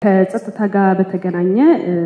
ከጸጥታ ጋር በተገናኘ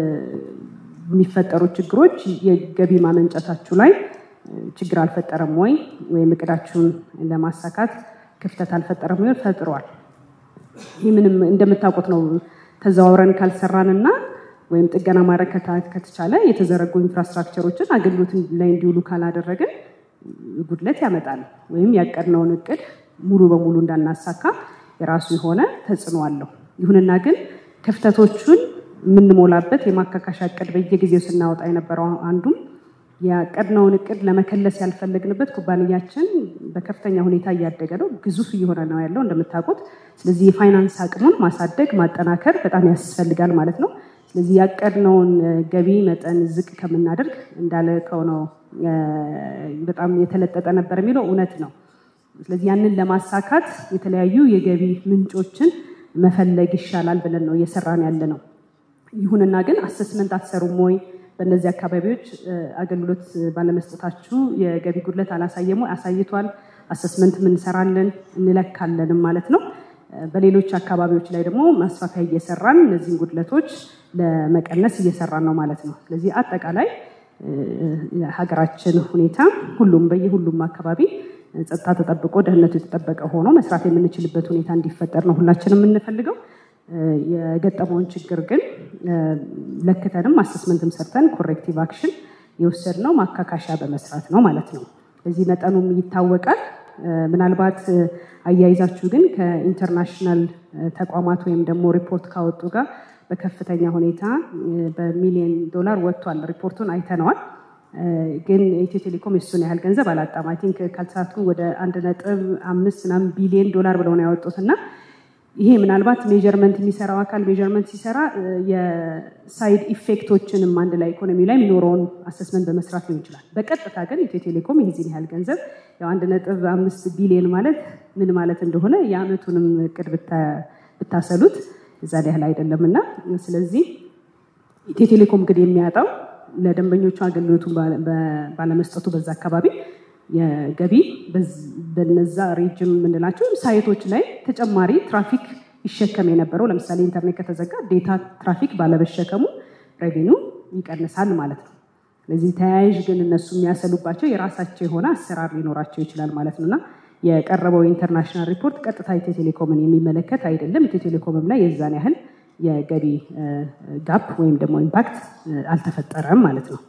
የሚፈጠሩ ችግሮች የገቢ ማመንጨታችሁ ላይ ችግር አልፈጠረም ወይ? ወይም እቅዳችሁን ለማሳካት ክፍተት አልፈጠረም ወይ? ፈጥሯል። ይህ ምንም እንደምታውቁት ነው። ተዘዋውረን ካልሰራንና ወይም ጥገና ማድረግ ከተቻለ የተዘረጉ ኢንፍራስትራክቸሮችን አገልግሎት ላይ እንዲውሉ ካላደረግን ጉድለት ያመጣል ወይም ያቀድነውን እቅድ ሙሉ በሙሉ እንዳናሳካ የራሱ የሆነ ተጽዕኖ አለው። ይሁንና ግን ክፍተቶቹን የምንሞላበት የማካካሻ እቅድ በየጊዜው ስናወጣ የነበረው አንዱም ያቀድነውን እቅድ ለመከለስ ያልፈለግንበት ኩባንያችን በከፍተኛ ሁኔታ እያደገ ነው፣ ግዙፍ እየሆነ ነው ያለው እንደምታውቁት። ስለዚህ የፋይናንስ አቅሙን ማሳደግ ማጠናከር በጣም ያስፈልጋል ማለት ነው። ስለዚህ ያቀድነውን ገቢ መጠን ዝቅ ከምናደርግ እንዳልከው ነው በጣም የተለጠጠ ነበር የሚለው እውነት ነው። ስለዚህ ያንን ለማሳካት የተለያዩ የገቢ ምንጮችን መፈለግ ይሻላል ብለን ነው እየሰራን ያለ ነው። ይሁንና ግን አሰስመንት አትሰሩም ወይ? በእነዚህ አካባቢዎች አገልግሎት ባለመስጠታችሁ የገቢ ጉድለት አላሳየም ወይ? አሳይቷል። አሰስመንት እንሰራለን እንለካለንም ማለት ነው። በሌሎች አካባቢዎች ላይ ደግሞ ማስፋፊያ እየሰራን እነዚህን ጉድለቶች ለመቀነስ እየሰራን ነው ማለት ነው። ስለዚህ አጠቃላይ የሀገራችን ሁኔታ ሁሉም በየሁሉም አካባቢ ጸጥታ ተጠብቆ ደህንነቱ የተጠበቀ ሆኖ መስራት የምንችልበት ሁኔታ እንዲፈጠር ነው ሁላችንም የምንፈልገው። የገጠመውን ችግር ግን ለክተንም አሰስመንትም ሰርተን ኮሬክቲቭ አክሽን የወሰድነው ማካካሻ በመስራት ነው ማለት ነው። በዚህ መጠኑም ይታወቃል። ምናልባት አያይዛችሁ ግን ከኢንተርናሽናል ተቋማት ወይም ደግሞ ሪፖርት ካወጡ ጋር በከፍተኛ ሁኔታ በሚሊዮን ዶላር ወጥቷል። ሪፖርቱን አይተነዋል። ግን ኢትዮ ቴሌኮም የሱን ያህል ገንዘብ አላጣም። አይ ቲንክ ካልተሳቱ ወደ አንድ ነጥብ አምስት ምናምን ቢሊዮን ዶላር ብለው ነው ያወጡት እና ይሄ ምናልባት ሜጀርመንት የሚሰራው አካል ሜጀርመንት ሲሰራ የሳይድ ኢፌክቶችንም አንድ ላይ ኢኮኖሚ ላይ የሚኖረውን አሰስመንት በመስራት ሊሆን ይችላል። በቀጥታ ግን ኢትዮ ቴሌኮም የዚህን ያህል ገንዘብ ያው አንድ ነጥብ አምስት ቢሊዮን ማለት ምን ማለት እንደሆነ የአመቱንም እቅድ ብታሰሉት እዛ ያህል አይደለም እና ስለዚህ ኢትዮ ቴሌኮም ግን የሚያጣው ለደንበኞቹ አገልግሎቱን ባለመስጠቱ በዛ አካባቢ የገቢ በነዛ ሬጅም የምንላቸው ሳይቶች ላይ ተጨማሪ ትራፊክ ይሸከም የነበረው ለምሳሌ ኢንተርኔት ከተዘጋ ዴታ ትራፊክ ባለመሸከሙ ሬቬኒው ይቀንሳል ማለት ነው። ስለዚህ ተያያዥ ግን እነሱ የሚያሰሉባቸው የራሳቸው የሆነ አሰራር ሊኖራቸው ይችላል ማለት ነው እና የቀረበው የኢንተርናሽናል ሪፖርት ቀጥታ ኢትዮ ቴሌኮምን የሚመለከት አይደለም። ኢትዮ ቴሌኮምም ላይ የዛን ያህል የገቢ ጋፕ ወይም ደግሞ ኢምፓክት አልተፈጠረም ማለት ነው።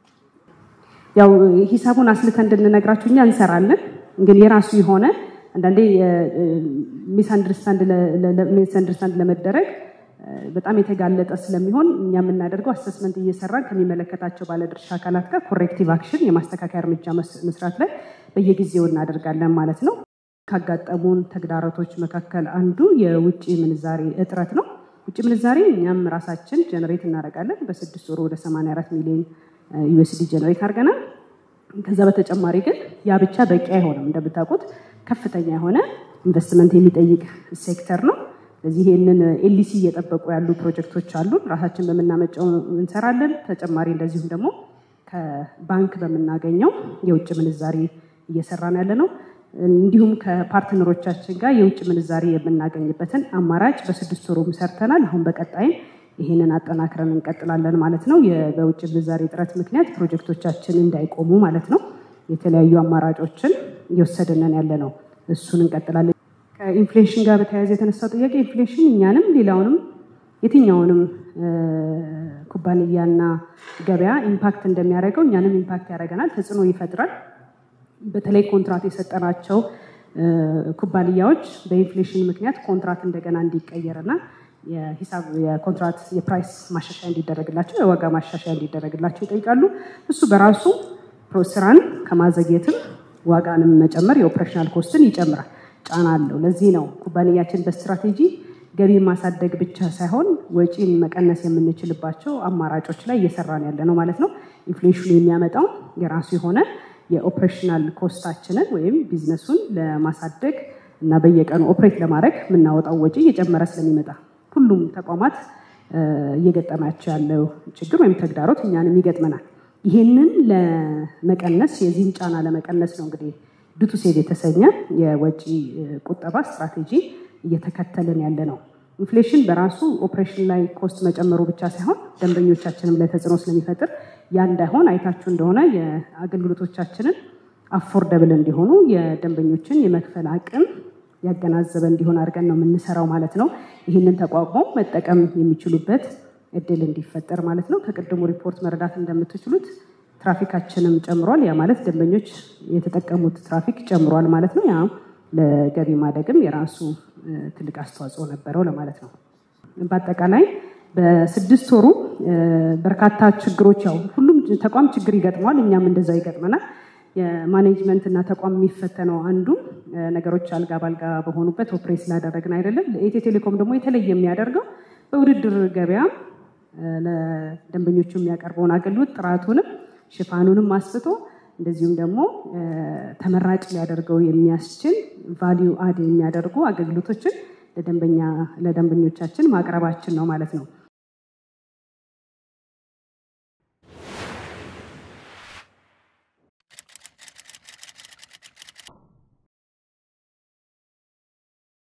ያው ሂሳቡን አስልተን እንድንነግራችሁ እኛ እንሰራለን፣ ግን የራሱ የሆነ አንዳንዴ ሚስ አንደርስታንድ ለመደረግ በጣም የተጋለጠ ስለሚሆን እኛ የምናደርገው አሰስመንት እየሰራን ከሚመለከታቸው ባለድርሻ አካላት ጋር ኮሬክቲቭ አክሽን የማስተካከያ እርምጃ መስራት ላይ በየጊዜው እናደርጋለን ማለት ነው። ካጋጠሙን ተግዳሮቶች መካከል አንዱ የውጭ ምንዛሬ እጥረት ነው። ውጭ ምንዛሬ እኛም ራሳችን ጀነሬት እናደርጋለን። በስድስት ወሩ ወደ 84 ሚሊዮን ዩኤስዲ ጀነሬት አድርገናል። ከዛ በተጨማሪ ግን ያ ብቻ በቂ አይሆንም። እንደምታውቁት ከፍተኛ የሆነ ኢንቨስትመንት የሚጠይቅ ሴክተር ነው። ስለዚህ ይህንን ኤልሲ እየጠበቁ ያሉ ፕሮጀክቶች አሉ። ራሳችን በምናመጨው እንሰራለን። ተጨማሪ እንደዚሁም ደግሞ ከባንክ በምናገኘው የውጭ ምንዛሬ እየሰራን ያለ ነው። እንዲሁም ከፓርትነሮቻችን ጋር የውጭ ምንዛሬ የምናገኝበትን አማራጭ በስድስት ወሩም ሰርተናል። አሁን በቀጣይም ይህንን አጠናክረን እንቀጥላለን ማለት ነው። በውጭ ምንዛሬ እጥረት ምክንያት ፕሮጀክቶቻችን እንዳይቆሙ ማለት ነው። የተለያዩ አማራጮችን እየወሰድንን ያለ ነው። እሱን እንቀጥላለን። ከኢንፍሌሽን ጋር በተያያዘ የተነሳው ጥያቄ ኢንፍሌሽን እኛንም ሌላውንም የትኛውንም ኩባንያና ገበያ ኢምፓክት እንደሚያደርገው እኛንም ኢምፓክት ያደርገናል፣ ተጽዕኖ ይፈጥራል። በተለይ ኮንትራት የሰጠናቸው ኩባንያዎች በኢንፍሌሽን ምክንያት ኮንትራት እንደገና እንዲቀየርና የሂሳብ የኮንትራት የፕራይስ ማሻሻያ እንዲደረግላቸው የዋጋ ማሻሻያ እንዲደረግላቸው ይጠይቃሉ። እሱ በራሱ ስራን ከማዘግየትም ዋጋንም መጨመር የኦፕሬሽናል ኮስትን ይጨምራል፣ ጫና አለው። ለዚህ ነው ኩባንያችን በስትራቴጂ ገቢ ማሳደግ ብቻ ሳይሆን ወጪን መቀነስ የምንችልባቸው አማራጮች ላይ እየሰራን ያለ ነው ማለት ነው። ኢንፍሌሽኑ የሚያመጣው የራሱ የሆነ የኦፕሬሽናል ኮስታችንን ወይም ቢዝነሱን ለማሳደግ እና በየቀኑ ኦፕሬት ለማድረግ የምናወጣው ወጪ እየጨመረ ስለሚመጣ ሁሉም ተቋማት እየገጠማቸው ያለው ችግር ወይም ተግዳሮት እኛንም ይገጥመናል። ይህንን ለመቀነስ የዚህን ጫና ለመቀነስ ነው እንግዲህ ዱቱ ሴቭ የተሰኘ የወጪ ቁጠባ ስትራቴጂ እየተከተልን ያለ ነው። ኢንፍሌሽን በራሱ ኦፕሬሽን ላይ ኮስት መጨመሩ ብቻ ሳይሆን ደንበኞቻችንም ላይ ተጽዕኖ ስለሚፈጥር ያ እንዳይሆን አይታችሁ እንደሆነ የአገልግሎቶቻችንን አፎርደብል እንዲሆኑ የደንበኞችን የመክፈል አቅም ያገናዘበ እንዲሆን አድርገን ነው የምንሰራው ማለት ነው። ይህንን ተቋቁሞ መጠቀም የሚችሉበት እድል እንዲፈጠር ማለት ነው። ከቅድሙ ሪፖርት መረዳት እንደምትችሉት ትራፊካችንም ጨምሯል። ያ ማለት ደንበኞች የተጠቀሙት ትራፊክ ጨምሯል ማለት ነው። ያ ለገቢ ማደግም የራሱ ትልቅ አስተዋጽኦ ነበረው ለማለት ነው። በአጠቃላይ በስድስት ወሩ በርካታ ችግሮች ያው ሁሉም ተቋም ችግር ይገጥመዋል። እኛም እንደዛ ይገጥመናል። የማኔጅመንት እና ተቋም የሚፈተነው አንዱ ነገሮች አልጋ ባልጋ በሆኑበት ኦፕሬት ስላደረግን አይደለም። ለኢትዮ ቴሌኮም ደግሞ የተለየ የሚያደርገው በውድድር ገበያ ለደንበኞቹ የሚያቀርበውን አገልግሎት ጥራቱንም ሽፋኑንም አስፍቶ እንደዚሁም ደግሞ ተመራጭ ሊያደርገው የሚያስችል ቫሊዩ አድ የሚያደርጉ አገልግሎቶችን ለደንበኛ ለደንበኞቻችን ማቅረባችን ነው ማለት ነው።